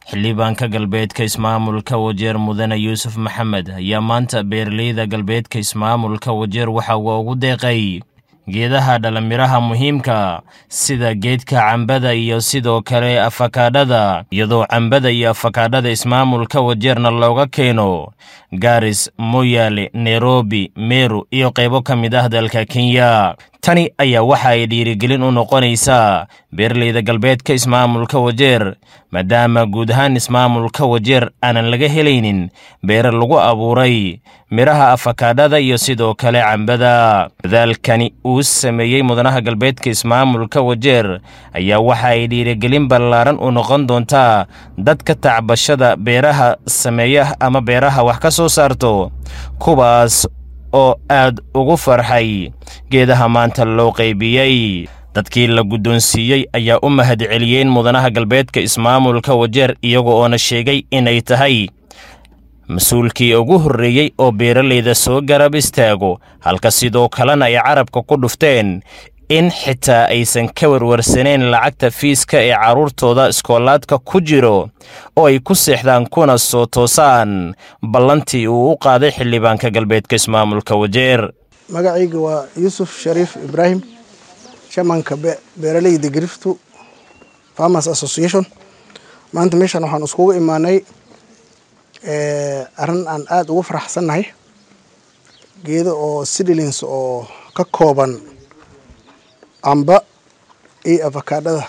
xildhibaanka galbeedka ismaamulka wajeer mudane yuusuf maxamed ayaa maanta beeraleyda galbeedka ismaamulka wajeer waxa uu ugu deeqay geedaha dhalamiraha muhiimka sida geedka cambada iyo sidoo kale afakaadhada iyadoo cambada iyo afakaadhada ismaamulka wajeerna looga keeno gaaris moyaale nairobi meru iyo qaybo ka mid ah dalka kenya tani ayaa waxa ay dhiirigelin u noqonaysaa beeraleyda galbeedka ismaamulka wajeer maadaama guud ahaan ismaamulka wajeer aanan laga helaynin beere lagu abuuray midhaha afakaadhada iyo sidoo kale cambada dadaalkani uu sameeyey mudanaha galbeedka ismaamulka wajeer ayaa waxa ay dhiirigelin ballaaran u noqon doontaa dadka tacbashada beeraha sameeya ama beeraha wax ka soo saarto kuwaas oo aad ugu farxay geedaha maanta loo qaybiyey dadkii la guddoonsiiyey ayaa u mahad celiyeen mudanaha galbeedka ismaamulka wajeer iyaga oona sheegay inay tahay mas-uulkii ugu horreeyey oo beeralayda soo garab istaago halka sidoo kalena ay carabka ku dhufteen in xitaa aysan ka warwarsaneen lacagta fiiska ee carruurtooda iskoolaadka ku jiro oo ay ku seexdaan kuna soo toosaan ballantii uu u qaaday xildhibaanka galbeedka ismaamulka wajeer magacayga waa yuusuf shariif ibraahim shamanka beeraleyda griftu farmers association maanta meeshan waxaan iskugu imaanay arrin aan aada ugu faraxsannahay geedo oo sidilins oo ka kooban camba iyo afakaadhada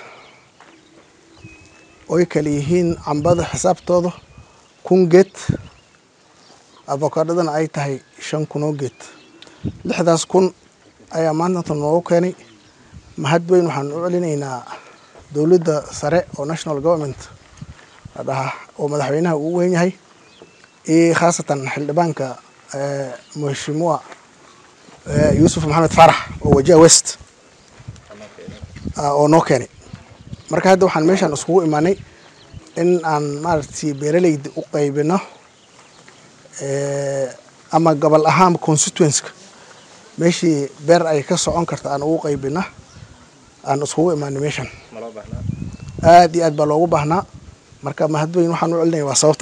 oy kala yihiin cambada xisaabtooda kun geed afakaadhadana ay tahay shan kunoo geed lixdaas kun ayaa maantanta noogu keenay mahad weyn waxaan u celinaynaa dowladda sare oo national government la dhahaa oo madaxweynaha uu weyn yahay iyo khaasatan xildhibaanka mheshimua yuusuf maxamed faarax oo wajiha west oo noo keenay marka hadda waxaan meeshaan iskugu imaanay in aan maaragtay beeraleyda u qaybino ama gobol ahaan constituenska meeshii beer ay ka socon karta aan ugu qaybina aan iskugu imaanay meeshan aad iyo aad baa loogu baahnaa marka mahad weyn waxaan u celinaya waa sababta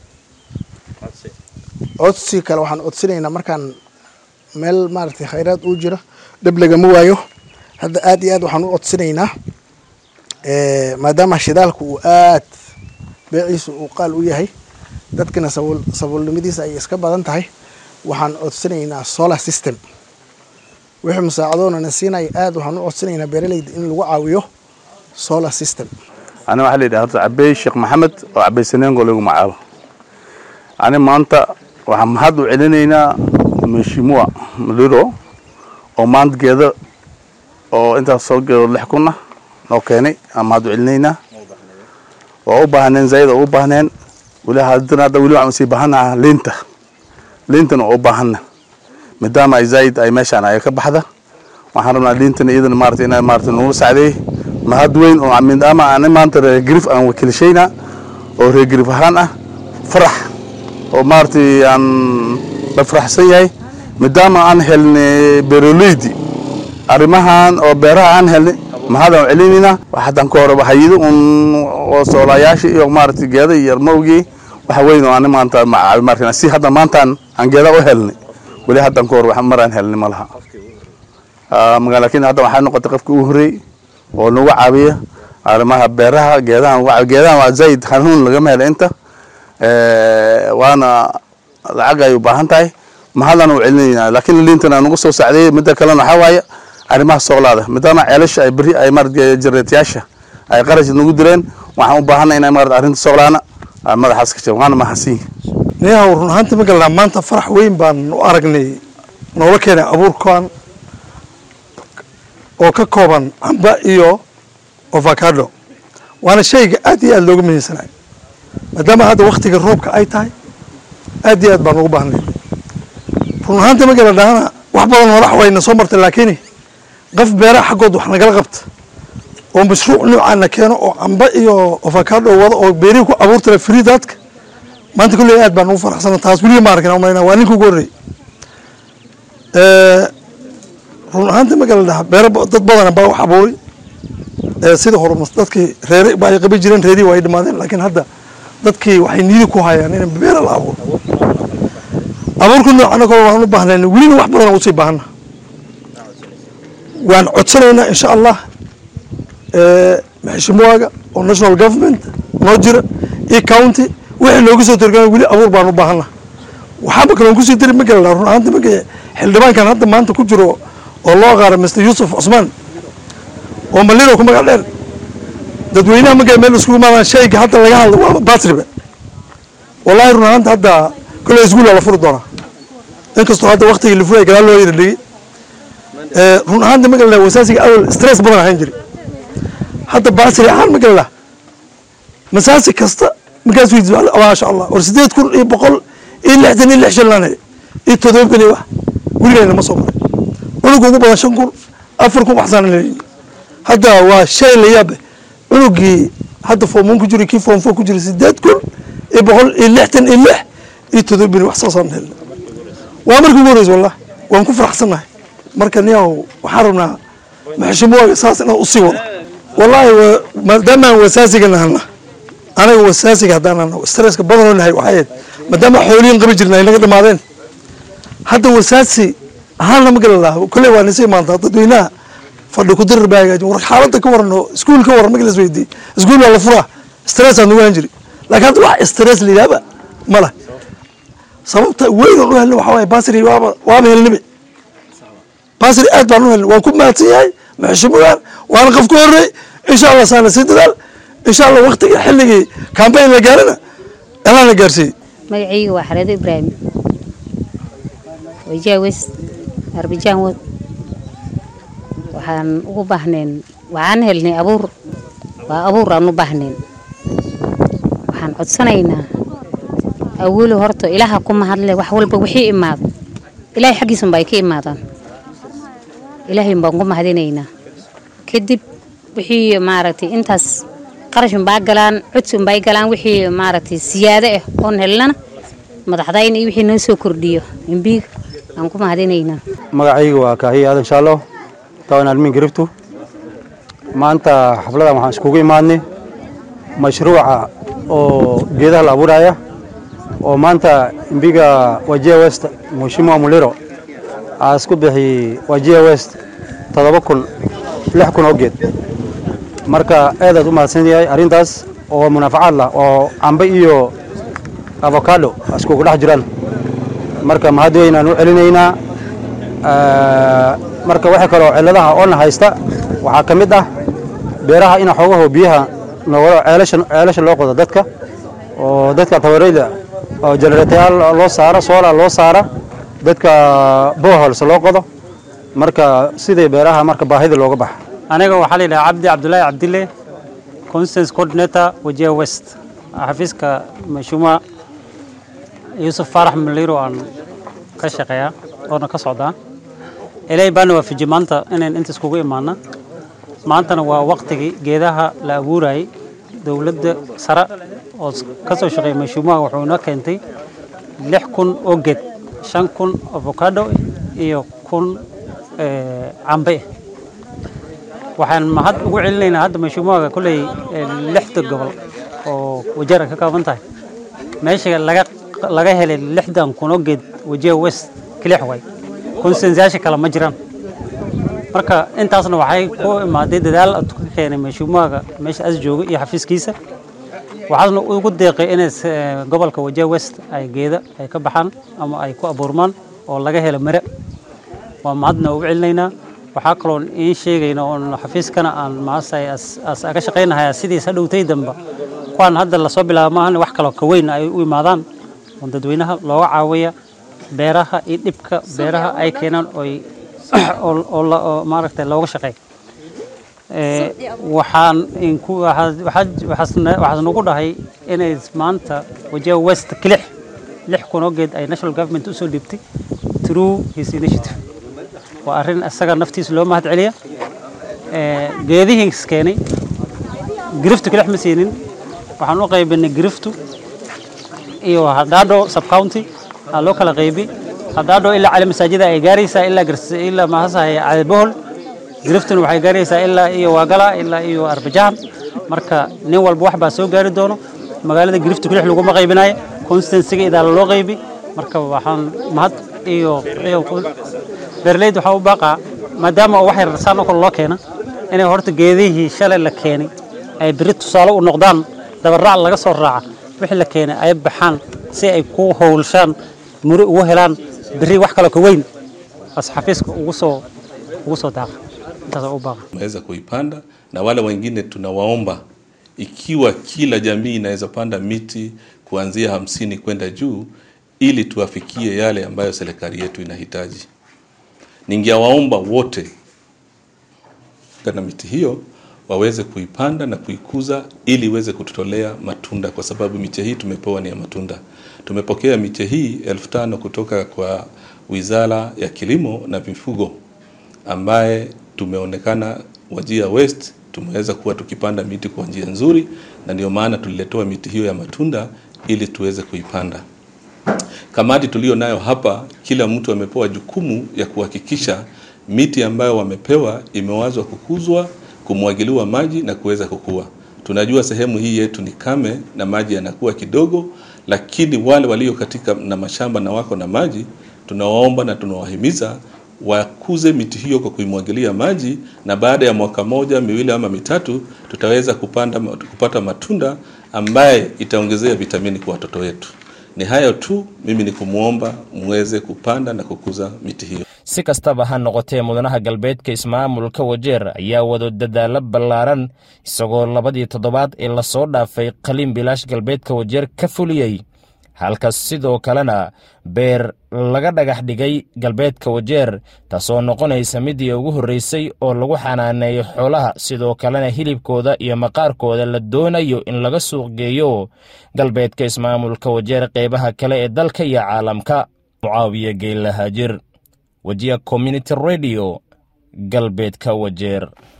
codsi kale waxaan codsinaynaa markaan meel maaragtay khayraad uu jiro dhib lagama waayo hadda aad iyo aad waxaan u codsinaynaa maadaama shidaalka uu aad beeciisa uu qaal u yahay dadkana sabuul sabuulnimadiisa ay iska badan tahay waxaan codsinaynaa solar system wixii musaacadoonana siinaya aad waxaan u codsinaynaa beeraleyda in lagu caawiyo solar system ani waxaa la yidhaha horta cabey sheekh maxamed oo cabey saneengo lagu magacaabo ani maanta waxaan mahad u celinaynaa meshimua maduro oo maanta geedo oo intaas soo geedo lix kunna noo keenay aan mahad u celinaynaa waa u baahneen zaid oo u baahneen weli haddana hadda weli waxaan usii baahanaha liinta liintana oo u baahana maadaama ay zaid ay meeshaan ay ka baxda waxaan rabnaa liintana iyadana maarata inay maarata nagu sacdeey mahad weyn oo maadaama aan maanta reer grif aan wakiilshayna oo reer grif ahaan ah farax oo maaragtay aan la faraxsan yahay maadaama aan helnay beeroleydi arrimahan oo beeraha aan helnay mahadaan celinaynaa haddaan ka hore hayado un oo soolayaasha iyo maaragtay geeda iyo yarmowgii waxa weyn oo ani maanta marka si hadda maantaan aan geeda u helnay weli haddaan ka hore wax maraan helnay ma laha laakiin hadda waxaa noqotay qofka ugu horreey oo nagu caawiya arrimaha beeraha geedahan geedahan waa zaid hanuun lagama helo inta waana lacag ay u baahan tahay mahadaan u celinaynaa laakiin liintana nagu soo sacdeeyey midda kalena waxaa waaye arrimaha soolaada maadaama ceelasha ay beri ay maarata jareetayaasha ay qarash nagu direen waxaan u baahanay inay maarata arrinta soolaana madaxaas ka jiro waana mahadsan niyahow run ahaantii magalnaa maanta farax weyn baan u aragnay noola keenay abuurkan oo ka kooban camba iyo ovacado waana shayga aad iyo aad looga muhiimsanayo maadaama hadda waktiga roobka ay tahay aad iyo aad baan ugu baahnay run ahaantii magala dhahana wax badan madax wayna soo martay laakiin qof beeraha xaggood wax nagala qabta oo mashruuc noocaana keeno oo camba iyo ovacado wado oo beerihii ku abuurtala free dadka maanta kulley aad baan ugu faraxsana taas weliga ma arkin umaynaa waa ninka ugu horreeyey run ahaantii magala dhaha beero dad badana baa wax abuuray sida hore dadkii reere ba ay qaban jireen reerihii waa ay dhamaadeen laakiin hadda dadkii waxay niyadi ku hayaan in beera la abuuro abuurka noocana kale waan u baahnayn welina wax badan usii baahana waan codsanaynaa insha allah maxishimuwaaga oo national government noo jira iyo county wixii nooga soo torgaan weli abuur baan u baahana waxaaba kaloon kusii dari magala laa run ahaanta marka xildhibaankan hadda maanta ku jiro oo loo qaara mr yuusuf cusmaan oo maliro ku magac dheer dadweynaha markay meel iskugu imaadaan shayga hadda laga hadlo waaba batriba wallahi run ahaanta hadda kole isguul la furi doonaa inkastoo hadda waktigii la furay gadaal loo yara dhigay run ahaanta magala wasaasiga awal stress badan ahaan jiri hadda basri ahaan magala masaasi kasta markaas weydiis maasha allah war sideed kun iyo boqol iyo lixdan iyo lix shanlaane iyo todoba kun iyo wax weligayna ma soo maray cunuga ugu badan shan kun afar kun waxsaan leeyihin hadda waa shay la yaabe cunugii hadda foomon ku jira kii foom four ku jira sideed kun iyo boqol iyo lixdan iyo lix iyo todoba kun wax saasaan helna waa markii ugu horeysa wallah waan ku faraxsannahay marka niyaw waxaan rabnaa maxshimuwaaga saas inaan usii wado wallahi maadaama aan wasaasiga nahana anaga wasaasiga haddaan nahno stresska badanoo nahay waxay maadaama xooliyin qabi jirna ay naga dhamaadeen hadda wasaasi ahaanna ma gala laha kolley waa nisa imaantaa dadweynaha fadhi ku dirir baa hagaajin war xaaladda ka waran oo iskuul ka waran markii la isweydiiyey iskuul waa la furaa stress aan nugu han jiri laakiin hadda wax stress la yidhahba ma leh sababta weyn oo u helna waxaa waaye basri waaba waaba helnibe basri aad baan u helnay waan ku mahadsan yahay maxshimugaan waana qof ku horey insha allah saana sii dadaal insha allah waktiga xilligii cambayn la gaarana allah na gaarsiiyey magacayga waa xareedo ibraahim wajaa west arbijaan wod waxaan ugu baahneen waxaan helnay abuur waa abuur aan u baahnayn waxaan codsanaynaa awolo horta ilaaha ku mahadle wax walba wixii imaado ilaahay xaggiisunba ay ka imaadaan ilaahay baan ku mahadinaynaa kadib wixii maaragtay intaas qarashunbaa galaan codsunbay galaan wixii maaragtay siyaado ah oon helnana madaxdayna iyo wixii noo soo kordhiyo imbiiga aan ku mahadinaynaa magacayga waa kaahiya aadan shaalow tawan almin garibtu maanta xafladan waxaan iskugu imaadnay mashruuca oo geedaha la abuuraya oo maanta imbiga wajia west mheshimiwa muliro aa isku bixiyey wajia west toddoba kun lix kun oo geed marka aadaad u mahadsan yahay arrintaas oo munaafacaad lah oo cambe iyo avocado iskugu dhex jiraan marka mahad weynaan u celinaynaa marka waxa kaloo cilladaha oona haysta waxaa ka mid ah beeraha ina xoogaho biyaha noogalo ceelasha ceelasha loo qodo dadka oo dadka tabareyda oo generatayaal loo saara soola loo saara dadka bohols loo qodo marka sidii beeraha marka baahida looga baxa aniga waxaa la yidhaha cabdi cabdulaahi cabdille constance coordinator wajia west xafiiska mashuma yuusuf faarax maliro aan ka shaqeeyaa oona ka socdaa ilaahay baana waafiji maanta inayn inta iskugu imaana maantana waa waqtigii geedaha la abuurayay dowladda sare oo ka soo shaqeeya mashuumaha wuxuuna keentay lix kun oo geed shan kun avocado iyo kun cambe waxaan mahad ugu celinaynaa hadda mashuumaha kolley lixda gobol oo wajaara ka kaaban tahay meesha laga laga helay lixdan kun oo geed wajiha west kilix way konsensayaasha kale ma jiraan marka intaasna waxay ku imaaday dadaal ka keenay mashuumaha meesha as jooga iyo xafiiskiisa waxaasna ugu deeqay inay gobolka wajiha west ay geeda ay ka baxaan ama ay ku abuurmaan oo laga helo mare waa mahadna ugu celinaynaa waxaa kaloo iin sheegayna oon xafiiskana aan maasay aga shaqaynahayaa sidiis hadhowtay damba kuwaan hadda lasoo bilaaba maahan wax kaloo ka weyn ay u imaadaan oo dadweynaha looga caawiya beeraha iyo dhibka beeraha ay keenaan oy oo maaragtay looga shaqeey waxaan inku waxaas nagu dhahay inay maanta wajiha west kilix lix kun oo geed ay national government usoo dhiibtay through his initiative waa arrin isaga naftiisa loo mahad celiya geedihiis keenay giriftu kilix ma siinin waxaan u qaybinay giriftu iyo hadhaadho subcounty aa loo kala qaybi hadhaadho ilaa cali masaajida ay gaaraysaa ilaa ilaa maahasahay cadabohol giriftuna waxay gaaraysaa ilaa iyo waagala ilaa iyo arbajahan marka nin walba wax baa soo gaari doono magaalada girifta kulix laguma qaybinayo constansiga idaala loo qaybi marka waxaan mahad iyo beeraleyda waxaa u baaqaa maadaama wax yar saan oo kale loo keena inay horta geedihii shalay la keenay ay beri tusaale u noqdaan dabaraac laga soo raaca wixii la keenay ay baxaan si ay ku howlshaan muri ugu helaan beri wax kale ka weyn as xafiiska ugu soo ugu soo daaqa intaas u baaqa tumeweza kuipanda na wale wengine tunawaomba ikiwa kila jamii inaweza panda miti kuanzia hamsini kwenda juu ili tuwafikie yale ambayo serikali yetu inahitaji. Ningewaomba wote na miti hiyo waweze kuipanda na kuikuza ili iweze kututolea matunda, kwa sababu miche hii tumepewa ni ya matunda. Tumepokea miche hii elfu tano kutoka kwa Wizara ya Kilimo na Mifugo ambaye tumeonekana Wajir West tumeweza kuwa tukipanda miti kwa njia nzuri, na ndio maana tuliletewa miti hiyo ya matunda ili tuweze kuipanda. Kamati tulio nayo hapa, kila mtu amepewa jukumu ya kuhakikisha miti ambayo wamepewa imewazwa kukuzwa, kumwagiliwa maji na kuweza kukua. Tunajua sehemu hii yetu ni kame na maji yanakuwa kidogo, lakini wale walio katika na mashamba na wako na maji, tunawaomba na tunawahimiza wakuze miti hiyo kwa kuimwagilia maji, na baada ya mwaka moja miwili ama mitatu tutaweza kupanda, kupata matunda ambaye itaongezea vitamini kwa watoto wetu. Ni hayo tu, mimi ni kumwomba muweze kupanda na kukuza miti hiyo. si kastaba ha noqotee mudanaha galbeedka ismaamulka wajeer ayaa wado dadaalo ballaaran isagoo labadii toddobaad ee lasoo dhaafay qaliin bilaash galbeedka wajeer ka fuliyey halka sidoo kalena beer laga dhagax dhigay galbeedka wajeer taasoo noqonaysa midii ugu horreysay oo lagu xanaaneeyo xoolaha sidoo kalena hilibkooda iyo maqaarkooda la doonayo in laga suuq geeyo galbeedka ismaamulka wajeer qeybaha kale ee dalka iyo caalamka mucaawiye geellahaajir wejiya community radio galbeedka wajeer